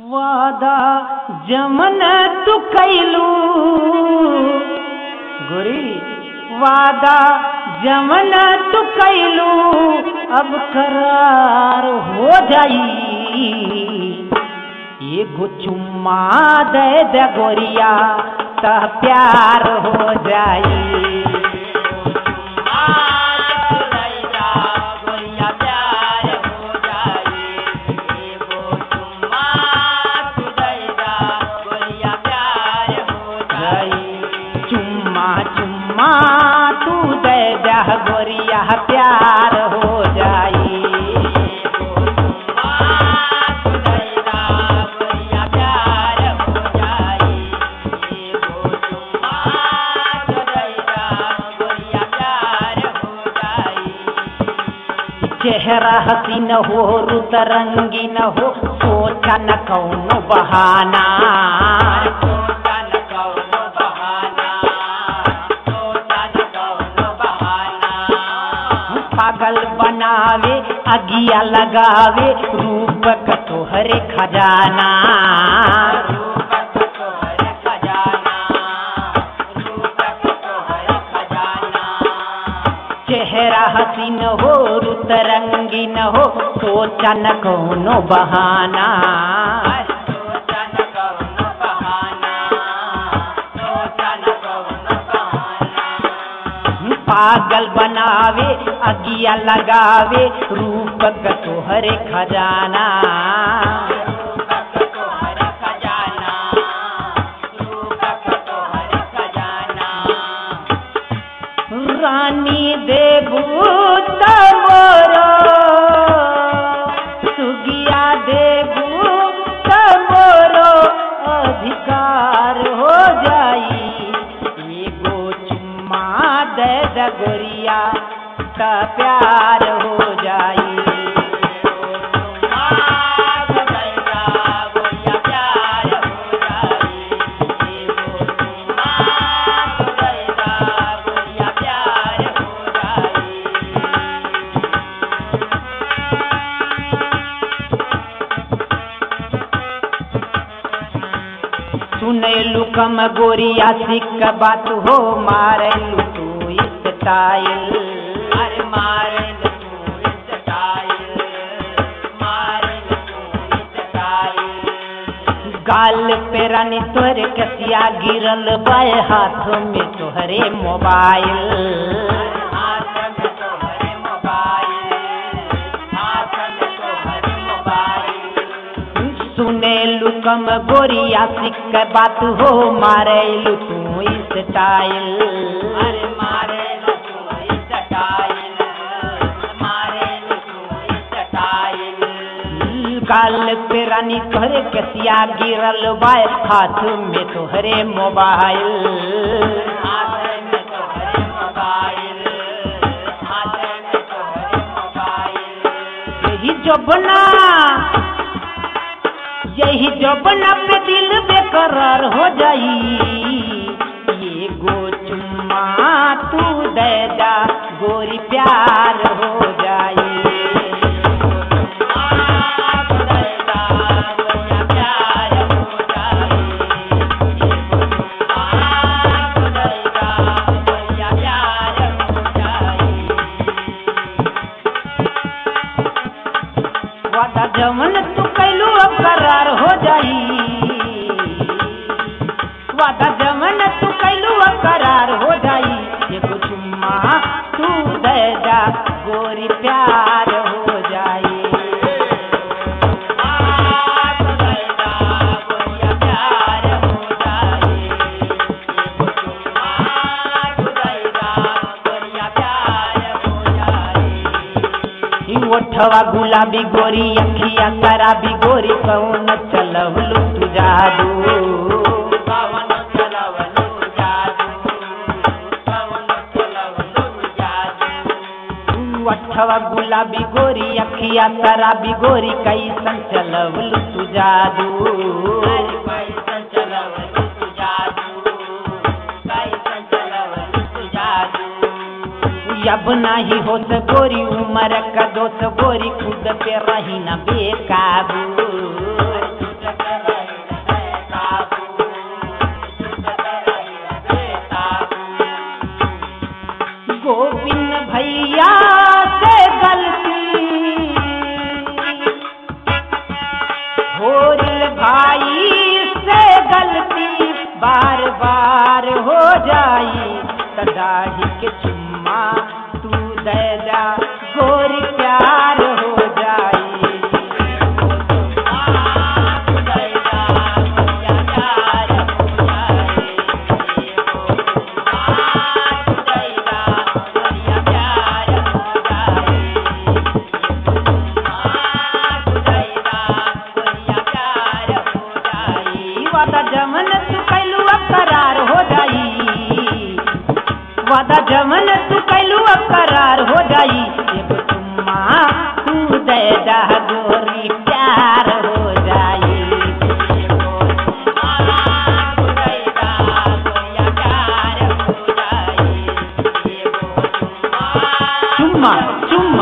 वादा जमन तू कैलू गोरी वादा जमन तू कैलू अब करार हो जाई एगो चुम्मा दे दे गोरिया त प्यार हो जाई चुम्मा चुम्मा तू दे जा गोरिया प्यार हो जाई चेहरा हसीन हो रुत रंगीन हो सोचा न कौनो बहाना पागल बनावे अगिया लगावे रूप का तोहरे खजाना चेहरा हसीन हो रुत रंगीन हो सोचा न कौनो बहाना पागल बनावे अगिया लगावे रूप का तोहरे खजाना रानी देबू तमोरो सुगिया देबू तमोरो अधिकार हो जाई एगो चुम्मा दे द गोरिया त प्यार हो जाई सुनैलू कम गोरिया सिक बात हो मारलू तू स्टाइल अरे मारलू तू स्टाइल मारलू तू स्टाइल गाल पे रानी तोहरे कसिया गिरल बाय हाथ में तोहरे मोबाइल हाथ में तोहरे मोबाइल हाथ में तोहरे मोबाइल सुनेलू कम गोरिया सिक बात हो मारेलू तू स्टाइल अरे मारेलू तू स्टाइल मारेलू तू स्टाइल काल पे रानी तोहरे कसिया गिरल बाय हाथ में तोहरे मोबाइल हाथ में तोहरे मोबाइल हाथ में तोहरे मोबाइल यही जो बना यही जबना पे दिल बेकरार हो जाई ये गो चुम्मा तू दे दा गोरी प्यार हो जाई वादा जमन तू कैलू अब करार हो जाई वादा जमन तू कैलू अब करार हो जाई ये कुछ चुम्मा तू दे जा गोरी प्यार हो जाई ई ओठवा गुलाबी गोरी अखिया शराबी गोरी कौन चलवलू तू जादू कौन चलवलू जादू कौन चलवलू जादू अठवा गुलाबी गोरी अखिया शराबी गोरी कैसन चलवलू तू जादू कैसन चलवलू तू जादू कैसन चलवलू तू जादू अब नाही होत गोरी उमर का दोस्त गोरी खुद पे रही न बेकाबू भोर भाई से गलती बार बार हो जाई तदाही के चुम्मा तू दे जा गोरी प्यार हो जाई वादा जमन तू कैलू अब करार हो जाई वादा जमन तू कैलू अब करार हो जाई एगो चुम्मा तू दे दा गोरी प्यार हो जाई चुम्मा चुम्मा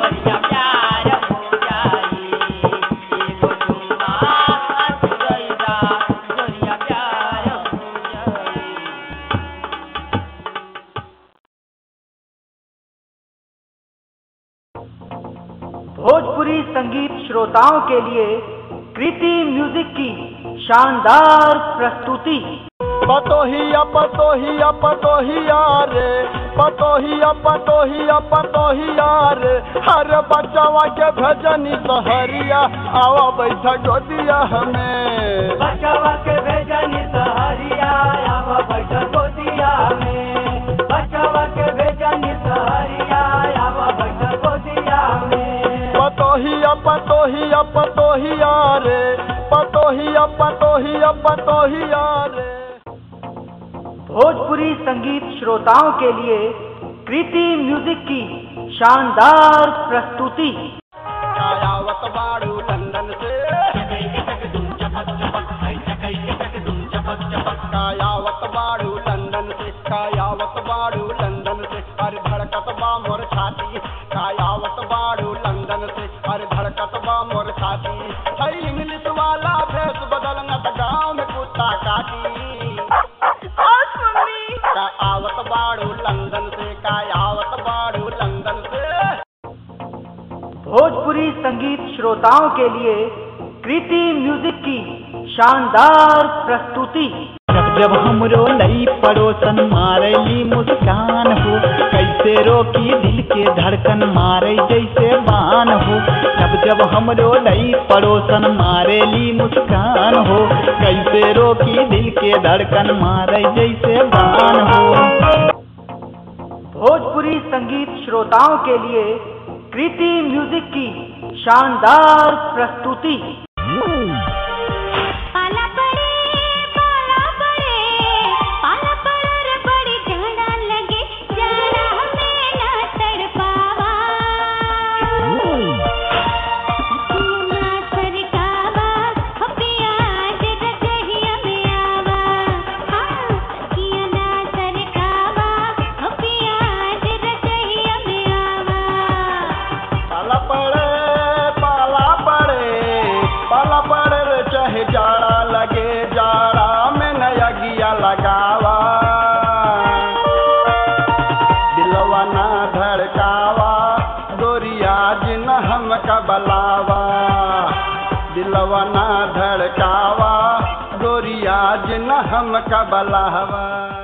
भोजपुरी संगीत श्रोताओं के लिए कृति म्यूजिक की शानदार प्रस्तुति पतोहिया पतोहिया पतोहिया रे पतोहिया पतोहिया पतोहिया रे हर बच्चावा के भजनी सहरिया आवा बैठा गोदिया हमें बचावा के भेजनी सहरिया आवा बैठा गोदिया में बचावा के भेजनी सहरिया आवा बैठा गोदिया में पतोहिया पतोहिया पतोहिया रे पतोहिया पतोहिया पतोहिया रे भोजपुरी संगीत श्रोताओं के लिए कृति म्यूजिक की शानदार प्रस्तुति कायावत बाड़ू लंदन से कायावत बाड़ू लंदन से कायावत बाड़ू लंदन से अरे धड़कत बा मोर छाती कायावत बाड़ू लंदन से अरे धड़कत बा मोर छाती है इंग्लिश वाला भेष बदल न त गाँव में कुत्ता काटी का आवत बाड़ू लंदन से कायावत बाड़ू लंदन से भोजपुरी संगीत श्रोताओं के लिए कृति म्यूजिक की शानदार प्रस्तुति जब जब हमरो नई पड़ोसन मारली मुस्कान हो कैसे रोकी दिल के धड़कन मारे जैसे बान हो जब जब हमरो नई पड़ोसन मारेली मुस्कान हो कैसे रोकी दिल के धड़कन मारे जैसे बान हो भोजपुरी संगीत श्रोताओं के लिए कृति म्यूजिक की शानदार प्रस्तुति पाला पड़े पाला पड़े पाला पड़े रे बड़ी जाड़ा लगे जाड़ा हमें ना तड़पावा तू ना सरकावा हो पिया जग कहिया में आवा हाँ किया ना सरकावा हो पिया जग कहिया में आवा पाला पड़े पाला पड़े पाला पड़े रे चाहे जाड़ा लगे जाड़ा में नया गिया लगावा दिलवा ना धड़कावा गोरिया जिन हम कबलावा दिलवा ना धड़कावा गोरिया जिन हम कबलावा